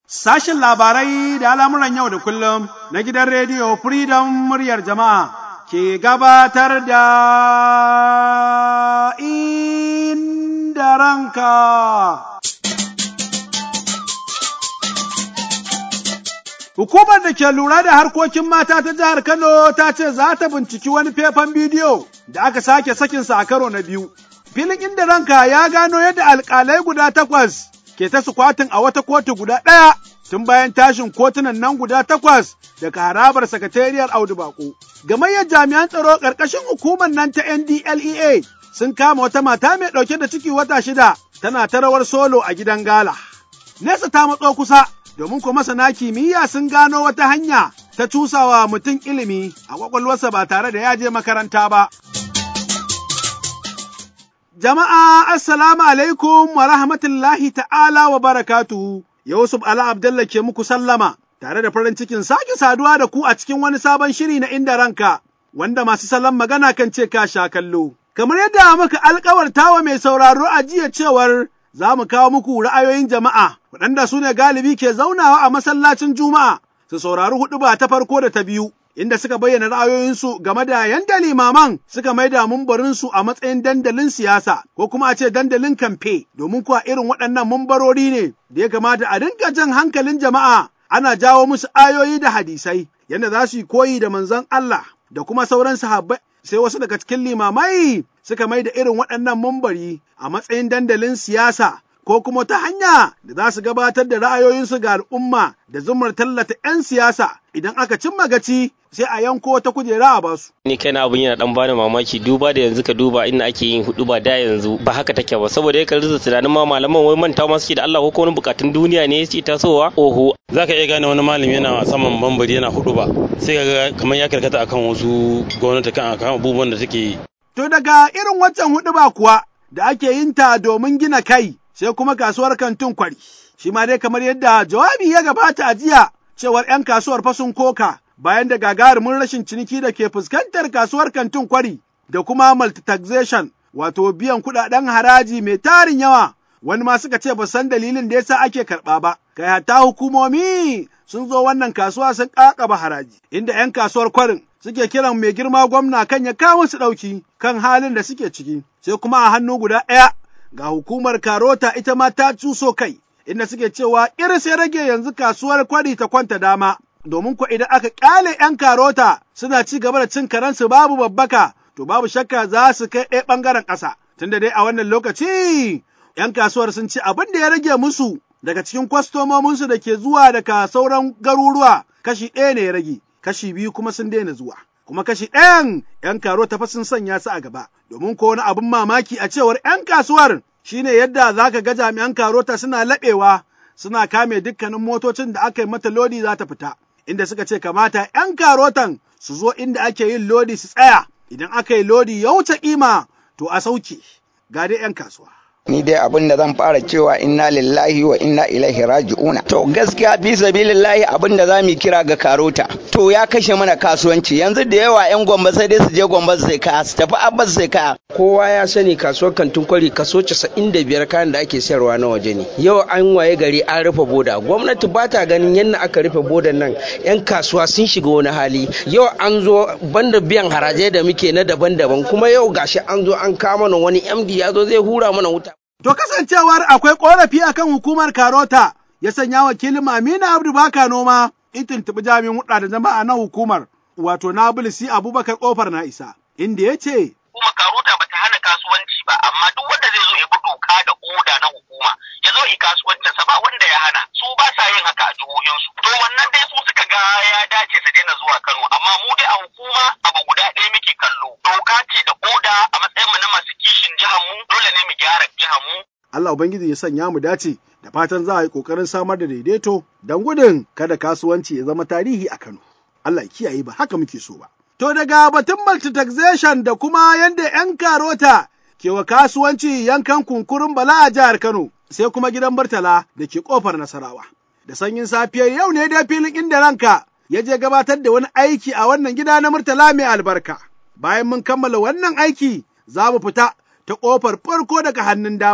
Sashin labarai da al'amuran yau da kullum na gidan rediyo Freedom muryar jama'a ke gabatar da inda ranka. Hukumar da ke lura da harkokin mata ta jihar Kano ta ce za ta binciki wani faifan bidiyo da aka sake sakinsa a karo na biyu. Filin inda ranka ya gano yadda alƙalai guda takwas ke ta sukwatin a wata kotu guda ɗaya tun bayan tashin kotunan nan guda takwas daga harabar sakatariyar Audu Bako. Gamayyar jami'an tsaro ƙarƙashin hukumar nan ta NDLEA sun kama wata mata mai ɗauke da ciki wata shida tana ta rawar solo a gidan gala. Nesa ta matso kusa domin ko masana kimiyya sun gano wata hanya ta cusawa mutum ilimi a kwakwalwarsa ba tare da ya je makaranta ba. Jama'a assalamu alaikum wa rahmatullahi ta'ala wa barakatuhu. Yusuf Ala Abdalla ke muku sallama tare da farin cikin sake saduwa da ku a cikin wani sabon shiri na inda ranka wanda masu salon magana kan ce ka sha kallo. Kamar yadda muka alkawarta wa mai sauraro a jiya cewar za mu kawo muku ra'ayoyin jama'a waɗanda su ne galibi ke zaunawa a masallacin Juma'a su saurari huɗu ba ta farko da ta biyu. Inda suka bayyana ra'ayoyinsu game da yanda limaman suka maida mumbarinsu a matsayin dandalin siyasa ko kuma a ce dandalin kamfe domin kuwa irin waɗannan mumbarori ne da ya kamata a dinga jan hankalin jama'a ana jawo musu ayoyi da hadisai yadda za su yi koyi da manzon Allah da kuma sauran sahabbai sai wasu daga cikin limamai suka mai da irin waɗannan mumbari a matsayin dandalin siyasa ko kuma ta hanya da za su gabatar da ra'ayoyinsu ga al'umma da zumar tallata 'yan siyasa idan aka cimma gaci sai a yanko ta kujera a basu. Ni kai na abun yana dan bani mamaki duba da yanzu ka duba inda ake yin hudu ba da yanzu ba haka take ba saboda ya kalli tunanin ma malaman wai manta ma suke da Allah ko wani bukatun duniya ne yake tasowa oho zaka iya gane wani malami yana saman bambari yana hudu ba sai ga kamar ya karkata akan wasu gwamnati kan akan abubuwan da take yi. To daga irin waccan hudu ba kuwa da ake yin ta domin gina kai sai kuma kasuwar kantin kwari. Shi ma dai kamar yadda jawabi ya gabata a jiya cewar 'yan kasuwar fasun koka bayan da gagarumin rashin ciniki da ke fuskantar kasuwar kantin kwari da kuma multitaxation wato biyan kuɗaɗen haraji mai tarin yawa wani ma suka ce ba san dalilin da yasa ake karɓa ba kai hatta hukumomi sun zo wannan kasuwa sun ƙaƙaba haraji inda 'yan kasuwar kwarin suke kiran mai girma gwamna kan ya kawo su ɗauki kan halin da suke ciki sai kuma a hannu guda ɗaya ga hukumar karota ita ma ta cuso kai inda suke cewa iris ya rage yanzu kasuwar kwari ta kwanta dama domin ko idan aka ƙyale 'yan karota suna ci gaba da cin karensu babu babbaka to babu shakka za su kai ɗaya ɓangaren ƙasa tunda dai a wannan lokaci 'yan kasuwar sun ci abin da ya rage musu daga cikin kwastomominsu da ke zuwa daga sauran garuruwa kashi ɗaya ne ya rage kashi biyu kuma sun daina zuwa kuma kashi ɗayan 'yan karota fa sun sanya su a gaba domin ko wani abin mamaki a cewar 'yan kasuwar shine yadda za ka ga jami'an karota suna laɓewa suna kame dukkanin motocin da aka yi mata lodi za ta fita inda suka ce kamata 'yan karotan su zo inda ake yin lodi su tsaya idan aka yi lodi ya wuce kima to a sauke ga dai 'yan kasuwa. ni dai abin da zan fara cewa inna lillahi wa inna ilaihi raji'una to gaskiya fi sabilillahi abin da zamu kira ga karota to ya kashe mana kasuwanci yanzu da yawa yan gwamba sai dai su je gwamba su sai kaya su tafi abbas sai kaya kowa ya sani kasuwar kantin kwari kaso 95 kayan da ake sayarwa na waje ne yau an waye gari an rufe boda gwamnati ba ta ganin yadda aka rufe bodan nan yan kasuwa sun shiga wani hali yau an zo banda biyan harajai da muke na daban-daban kuma yau gashi an zo an kama mana wani md ya zo zai hura mana wuta To kasancewar akwai ƙorafi akan hukumar Karota ya sanya wakilin Amina Abdu Baka noma in tuntuɓi jami'in huɗa da jama'a na hukumar wato na bulisi Abubakar ƙofar na isa inda ya ce. Kuma Karota ba ta hana kasuwanci ba amma duk wanda zai zo ya bi doka da oda na hukuma ya zo yi kasuwancinsa ba wanda ya hana su ba sa yin haka a jihohinsu. To wannan dai su suka ga ya dace su daina zuwa Kano amma mu dai a hukuma abu guda ɗaya muke kallo doka ce da oda a matsayin mu na masu kishin jihar mu dole ne mu gyara jihar mu Allah Ubangiji ya sanya mu dace da fatan za a yi ƙoƙarin samar da daidaito don gudun kada kasuwanci ya zama tarihi a Kano. Allah ya kiyaye ba haka muke so ba. To daga batun multitaxation da kuma yadda 'yan karota ke wa kasuwanci yankan kunkurin bala a jihar Kano sai kuma gidan Murtala da ke ƙofar Nasarawa. Da sanyin safiyar yau ne dai filin inda ranka ya je gabatar da wani aiki a wannan gida na Murtala mai albarka. Bayan mun kammala wannan aiki za mu fita ta ƙofar farko daga hannun dama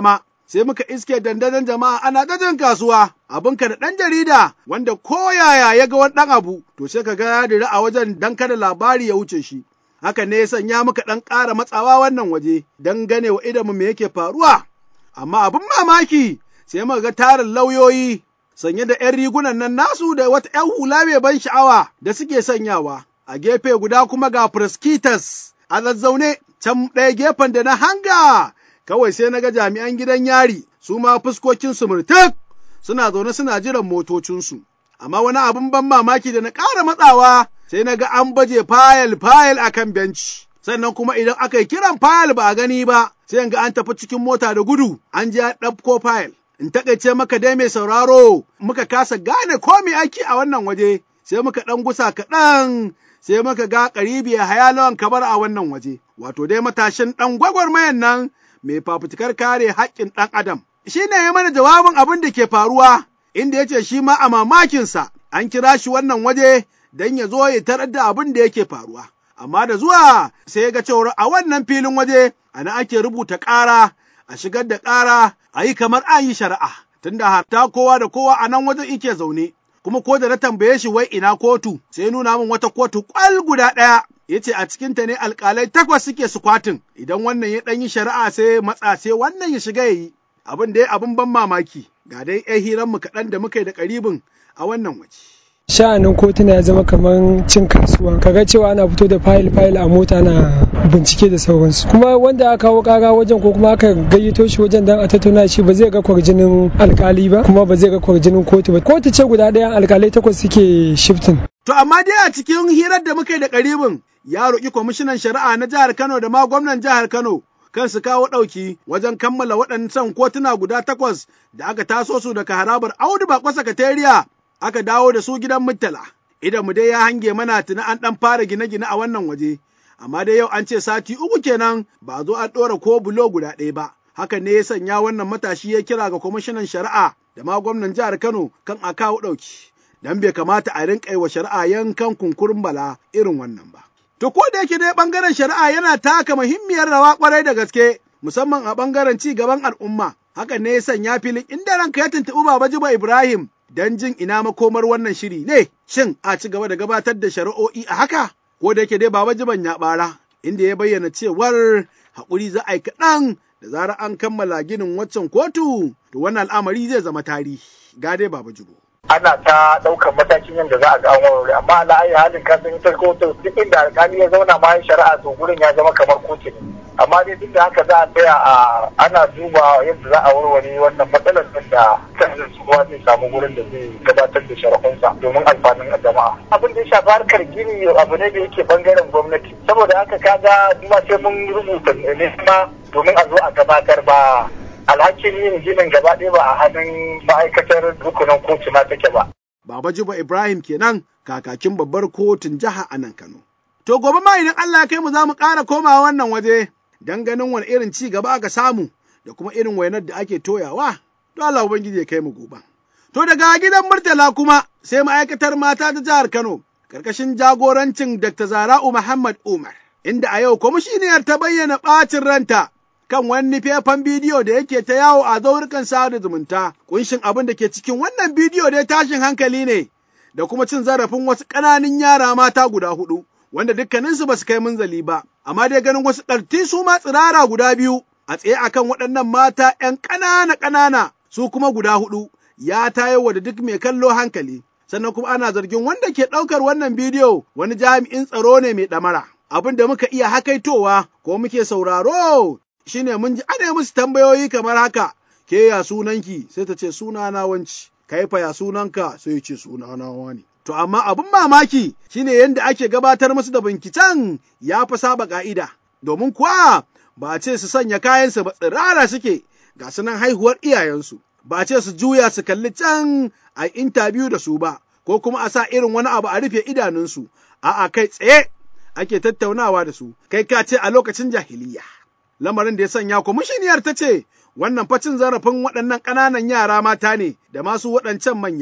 sai muka iske dandazon jama'a ana gajin kasuwa abinka da ɗan jarida wanda ko yaya ya ga wani ɗan abu to sai ka ga ya dira a wajen dan kada labari ya wuce shi haka ne ya sanya muka ɗan ƙara matsawa wannan waje don gane wa idanmu me yake faruwa amma abin mamaki sai muka ga tarin lauyoyi sanye da ‘yan rigunan nan nasu da wata ‘yan hula mai ban sha'awa da suke sanyawa a gefe guda kuma ga proskitas a zazzaune can ɗaya gefen da na hanga kawai sai na ga jami'an gidan yari su ma fuskokinsu murtuk suna zaune suna jiran motocinsu. Amma wani abin ban mamaki da na ƙara matsawa sai na ga an baje fayil fayil a kan benci. Sannan kuma idan aka yi kiran fayil ba a gani ba, sai ga an tafi cikin mota da gudu an je ɗauko fayil. In taƙaice maka dai mai sauraro muka kasa gane ko me aiki a wannan waje, sai muka ɗan gusa kaɗan sai muka ga ƙaribi hayalawan kabar a wannan waje. Wato dai matashin ɗan gwagwarmayan nan mai fafutukar kare haƙƙin ɗan adam. Shi ne ya mana jawabin abin da ke faruwa, inda ya ce shi ma a mamakinsa an kira shi wannan waje don ya zo ya tarar da abin da yake faruwa. Amma da zuwa sai ya ga cewar a wannan filin waje ana ake rubuta ƙara, a shigar da ƙara, a yi kamar an yi shari'a, tunda hatta kowa da kowa a nan wajen ike zaune. Kuma ko da na tambaye shi wai ina kotu, sai nuna min wata kotu ƙwal guda ɗaya ya ce a cikinta ne alƙalai takwas suke sukwatin idan wannan ya ɗan yi shari'a sai matsa sai wannan ya shiga ya yi abin da ya abin ban mamaki ga dai ‘yan hiranmu kaɗan da muka yi da ƙaribin a wannan waje. sha'anin kotuna ya zama kamar cin kasuwa kaga cewa ana fito da fayil fayil a mota na bincike da sauransu kuma wanda aka kawo kara wajen ko kuma aka gayyato shi wajen dan a tattauna shi ba zai ga kwarjinin alkali ba kuma ba zai ga kwarjinin kotu ba kotu ce guda ɗaya alkalai takwas suke shiftin To amma dai a cikin hirar da muka yi da ƙaribin ya roƙi kwamishinan shari'a na jihar Kano da ma gwamnan jihar Kano kan su kawo ɗauki wajen kammala waɗancan kotuna guda takwas da aka taso su daga harabar Audu Bako Sakatariya aka dawo da su gidan Murtala. Idan mu dai ya hange mana tuni an ɗan fara gine-gine a wannan waje, amma dai yau an ce sati uku kenan ba zo an ɗora ko bulo guda ɗaya ba. Hakan ne ya sanya wannan matashi ya kira ga kwamishinan shari'a da ma gwamnan jihar Kano kan a kawo ɗauki. Dan bai kamata a rinƙa wa shari'a yankan kunkurin bala irin wannan ba. To ko da yake dai ɓangaren shari'a yana taka muhimmiyar rawa ƙwarai da gaske musamman a ɓangaren ci gaban al'umma. Hakan ne ya sanya filin inda ranka ya tuntuɓi Baba Jiba Ibrahim don jin ina makomar wannan shiri ne, shin a ci gaba da gabatar da shari'o'i a haka, ko da yake dai Baba Jiban ya ɓara, inda ya bayyana cewar haƙuri za a yi kaɗan da zarar an kammala ginin waccan kotu, to wannan al'amari zai zama tarihi. Ga dai Baba Jibo. ana ta ɗaukar matakin yadda za a ga an warware amma ala ayi halin ka san ita kotu duk inda alƙali ya zauna ma shari'a to gurin ya zama kamar kotu ne amma dai duk da haka za a tsaya a ana duba yadda za a warware wannan matsalar din da kan kowa zai samu gurin da zai gabatar da shari'unsa domin alfanun jama'a abin da ya shafi harkar gini abu ne da yake bangaren gwamnati saboda haka kaga duma sai mun rubuta ne domin a zo a gabatar ba alhakin yin ginin gaba ɗaya ba a hannun ma'aikatar rukunin kotu ma take ba. Baba Juba Ibrahim kenan kakakin babbar kotun jiha a nan Kano. To gobe ma idan Allah kai mu za mu ƙara komawa wannan waje don ganin wani irin ci gaba aka samu da kuma irin wainar da ake toyawa. To Allah Ubangiji ya kai mu gobe. To daga gidan Murtala kuma sai ma'aikatar mata ta jihar Kano ƙarƙashin jagorancin Dr. Zara'u Muhammad Umar. Inda a yau kwamishiniyar ta bayyana ɓacin ranta kan wani faifan bidiyo da yake ta yawo a zaurukan sada zumunta. Kunshin abin da ke cikin wannan bidiyo dai tashin hankali ne da kuma cin zarafin wasu ƙananan yara mata guda hudu, wanda dukkaninsu ba su kai munzali ba, amma dai ganin wasu ɗarti su ma tsirara guda biyu a tsaye akan waɗannan mata ‘yan ƙanana ƙanana su kuma guda hudu ya tayo da duk mai kallo hankali. Sannan kuma ana zargin wanda ke ɗaukar wannan bidiyo wani jami'in tsaro ne mai ɗamara. Abin da muka iya hakaitowa ko muke sauraro shine mun ji ana musu tambayoyi kamar haka, ke ya sunanki sai ta ce sunana wanci, kai fa ya sunanka sai ce sunana wani. To amma abin mamaki shine yadda ake gabatar musu da binciken ya fi saba ka'ida, domin kuwa ba ce su sanya kayansu ba tsirara suke ga sunan haihuwar iyayensu, ba ce su juya su kalli can a intabiyu da su ba, ko kuma a sa irin wani abu a rufe idanunsu, a'a kai tsaye ake tattaunawa da su, kai ka ce a lokacin jahiliya. lamarin da ya sanya kwamishiniyar ta ce wannan facin zarafin waɗannan ƙananan yara mata ne da masu waɗancan manya.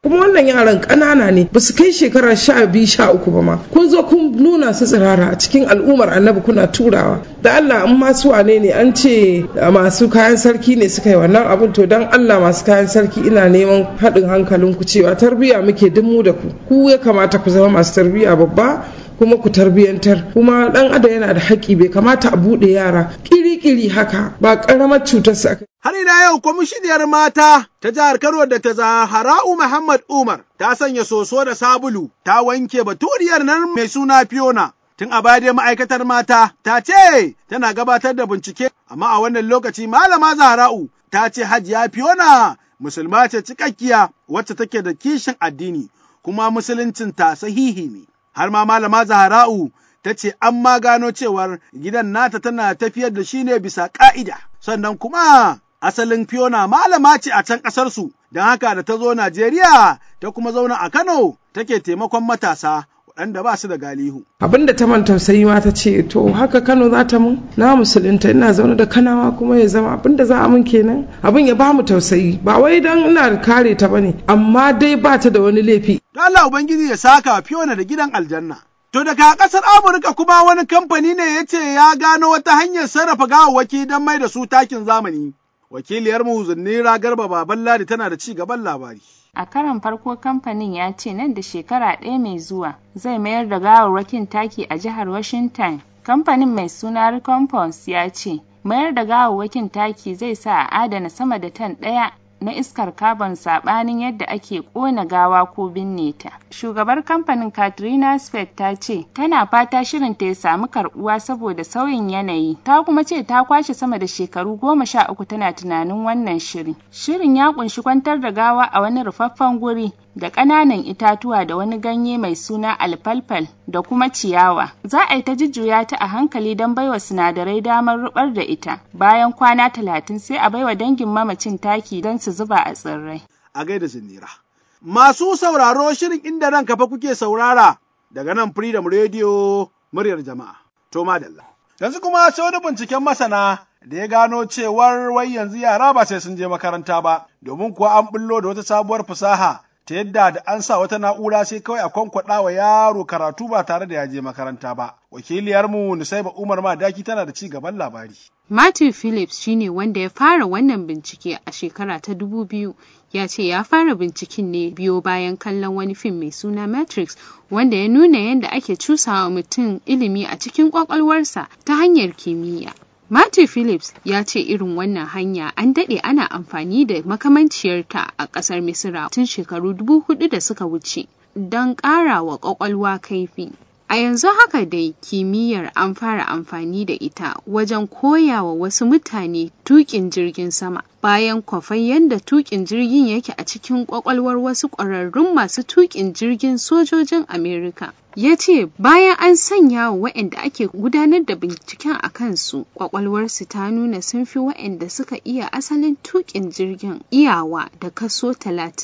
kuma wannan yaran ƙanana ne ba su kai shekara sha biyu sha uku ba ma kun zo kun nuna su tsirara a cikin al'ummar annabi kuna turawa da Allah in masu wane ne an ce masu kayan sarki ne suka yi wannan abin to dan Allah masu kayan sarki ina neman haɗin hankalin ku cewa tarbiyya muke duk mu da ku ku ya kamata ku zama masu tarbiyya babba kuma ku tarbiyantar kuma dan adam yana da haƙƙi bai kamata a buɗe yara kiri-kiri haka ba ƙaramar cutar su aka Har ila yau kwamishiniyar mata ta jihar Kano da ta Zahara'u Muhammad Umar ta sanya soso da sabulu ta wanke baturiyar nan mai suna Fiona. Tun a baya dai ma'aikatar mata ta ce tana gabatar da bincike amma a wannan lokaci malama Zahara'u ta ce Hajiya Fiona musulma ce cikakkiya wacce take da kishin addini kuma musuluncin ta sahihi ne. Har ma malama Zahara'u ta ce an ma gano cewar gidan nata tana tafiyar da shi ne bisa ƙa'ida. Sannan kuma asalin Fiona malama ce a can ƙasarsu, don haka da ta zo Najeriya ta kuma zauna a Kano take taimakon matasa waɗanda ba su da galihu. abin da ta man tausayi ma ta ce to haka Kano za ta mun na musulunta ina zaune da kanawa kuma ya zama abin da za a mun kenan abin ya ba mu tausayi ba wai dan ina kare ta bane amma dai ba ta da wani laifi Don Allah Ubangiji ya saka Fiona da gidan aljanna. To daga ƙasar Amurka kuma wani kamfani ne ya ce ya gano wata hanyar sarrafa gawawwaki don mai da su takin zamani. Wakiliyarmu Zunnira Garba Baban Ladi tana da ci gaban labari. A karon farko kamfanin ya ce nan da shekara ɗaya mai zuwa zai mayar da gawarwakin taki a jihar Washington. Kamfanin mai suna Recompense ya ce mayar da gawarwakin taki zai sa a adana sama da tan ɗaya na iskar carbon saɓanin yadda ake ƙona gawa ko binne ta. Shugabar kamfanin Katrina Speck ta ce tana fata shirin ta ya samu karɓuwa saboda sauyin yanayi. Ta kuma ce ta kwashe sama da shekaru goma sha uku tana tunanin wannan shiri. Shirin ya ƙunshi kwantar da gawa a wani rufaffen guri da ƙananan itatuwa da wani ganye mai suna alfalfal da kuma ciyawa. Za a yi ta jujjuya ta a hankali don baiwa sinadarai damar rubar da ita. Bayan kwana talatin sai a baiwa dangin mamacin taki don su zuba a tsirrai. A gaida Zinira. Masu sauraro shirin inda nan kafa kuke saurara daga nan Freedom Radio muryar jama'a. To madalla. Yanzu kuma sai wani binciken masana da ya gano cewar wai yanzu yara ba sai sun je makaranta ba, domin kuwa an bullo da wata sabuwar fasaha ta yadda da an sa wata na'ura sai kawai a kwankwaɗa wa yaro karatu ba tare da ya je makaranta ba. Wakiliyarmu Nusaiba Umar Madaki tana da ci gaban labari. Matthew Phillips shine wanda ya fara wannan bincike a shekara ta dubu biyu ya ce ya fara binciken ne biyo bayan kallon wani fim mai suna Matrix wanda ya nuna yadda ake cusawa mutum ilimi a cikin kwakwalwarsa ta hanyar kimiyya. Matthew Phillips ya ce irin wannan hanya an daɗe ana amfani da makamanciyarta a ƙasar Misira tun shekaru dubu hudu da suka wuce don ƙara wa ƙwaƙwalwa kaifi. A yanzu haka dai kimiyyar an fara amfani da ita wajen koya wa wasu mutane tuƙin jirgin sama bayan kwafai yadda tuƙin jirgin yake a cikin ƙwaƙwalwar wasu ƙwararrun masu tuƙin jirgin sojojin Amerika. ya ce bayan an sanya wa waɗanda ake gudanar da binciken a kansu ƙwaƙwalwarsu ta nuna sun fi waɗanda suka iya asalin tuƙin jirgin iyawa da kaso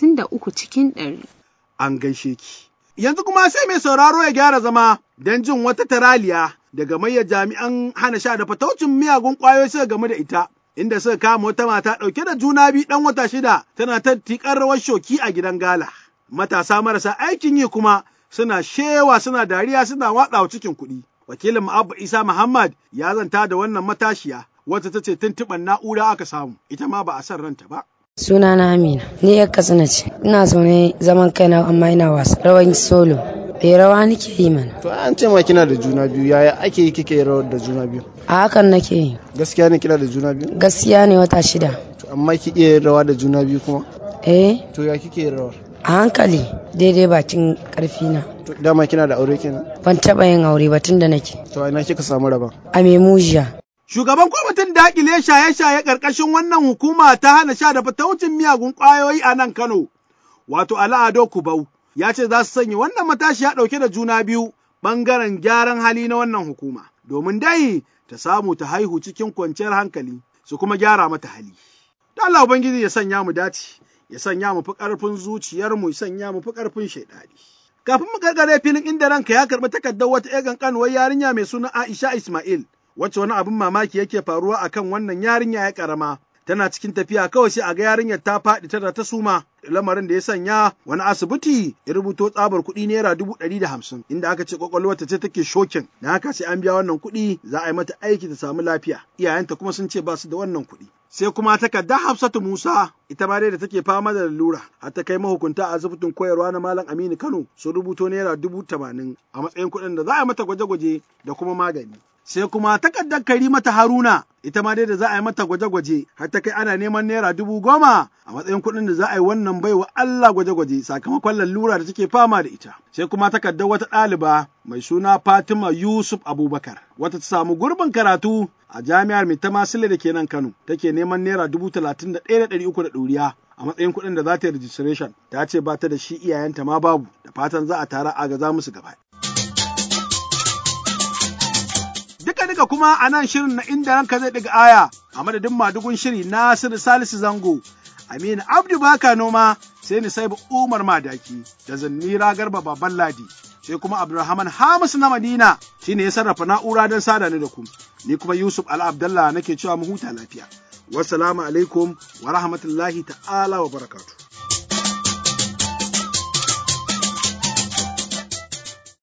33 cikin ɗari. An gaishe ki. Yanzu kuma sai mai sauraro ya gyara zama don jin wata taraliya daga mayyar jami'an hana sha da fataucin miyagun ƙwayoyi suka game da ita. Inda suka kama wata mata ɗauke da juna biyu ɗan wata shida tana ta tiƙar rawar shoki a gidan gala. Matasa marasa aikin yi kuma suna shewa suna dariya suna watsawa cikin kuɗi. Wakilin Abba Isa Muhammad ya zanta da wannan matashiya wacce ta ce tuntuɓar na'ura aka samu ita ma ba a san ranta ba. Suna na Amina, ni yar Katsina ce, ina zaune zaman kaina amma ina wasa rawan solo. Eh rawa nake yi mana. To an ce ma kina da juna biyu yaya ake yi kike rawar da juna biyu? A hakan nake yi. Gaskiya ne kina da juna biyu? Gaskiya ne wata shida. To amma ki iya rawa da juna biyu kuma? Eh. To ya kike rawar? A hankali daidai bakin karfi na. To dama kina da aure kenan? Ban taba yin aure ba tun da nake. To ina kika samu rabon? A Memujiya. Shugaban kwamitin dakile shaye-shaye ƙarƙashin wannan hukuma ta hana sha da fataucin miyagun ƙwayoyi a nan Kano, wato Ala'ado Kubau, ya ce za su sanya wannan matashi ya ɗauke da juna biyu ɓangaren gyaran hali na wannan hukuma, domin dai ta samu ta haihu cikin kwanciyar hankali su kuma gyara mata hali. Da Allah Ubangiji ya sanya mu dace, ya sanya mu fi ƙarfin zuciyarmu, ya sanya mu fi ƙarfin shaiɗani. Kafin mu gargare filin inda ranka ya karɓi takardar wata ‘yan ƙanƙanuwar yarinya mai suna Aisha Ismail, wacce wani abin mamaki yake faruwa akan wannan yarinya ya karama tana cikin tafiya kawai sai a ga yarinyar ta faɗi tana ta suma lamarin da ya sanya wani asibiti ya rubuto tsabar kuɗi naira dubu ɗari da hamsin inda aka ce kwakwalwarta ce take shokin na haka sai an biya wannan kuɗi za a yi mata aiki ta samu lafiya iyayenta kuma sun ce ba su da wannan kuɗi sai kuma takarda Hafsatu Musa ita ma dai da take fama da lalura har ta kai mahukunta a asibitin koyarwa na Malam Aminu Kano sun rubuto naira dubu tamanin a matsayin kuɗin da za a yi mata gwaje-gwaje da kuma magani. Sai kuma takardar Karimata Haruna ita ma dai da za a yi mata gwaje-gwaje har ta kai ana neman naira dubu goma a matsayin kuɗin da za a yi wannan baiwa Allah gwaje-gwaje sakamakon lalura da take fama da ita. Sai kuma takardar wata ɗaliba mai suna Fatima Yusuf Abubakar wata ta samu gurbin karatu a jami'ar Maitama Sile da ke nan Kano take neman naira dubu talatin da ɗaya da ɗari uku da ɗoriya a matsayin kuɗin da za ta yi registration ta ce ba ta da shi iyayenta ma babu da fatan za a tara a gaza musu gaba. Duka duka kuma a nan shirin na inda ranka zai ɗiga aya a madadin madugun shiri Nasiru Salisu Zango Aminu Abdu Baka Noma sai ni saibu Umar Madaki da Zannira Garba Baban Ladi. sai kuma Abdulrahman Hamis na Madina shine ya sarrafa na'ura don sada ni da ku. Ni kuma Yusuf Ala Abdallah nake cewa mu huta lafiya. Wassalamu alaikum wa rahmatullahi ta'ala wa barakatuh.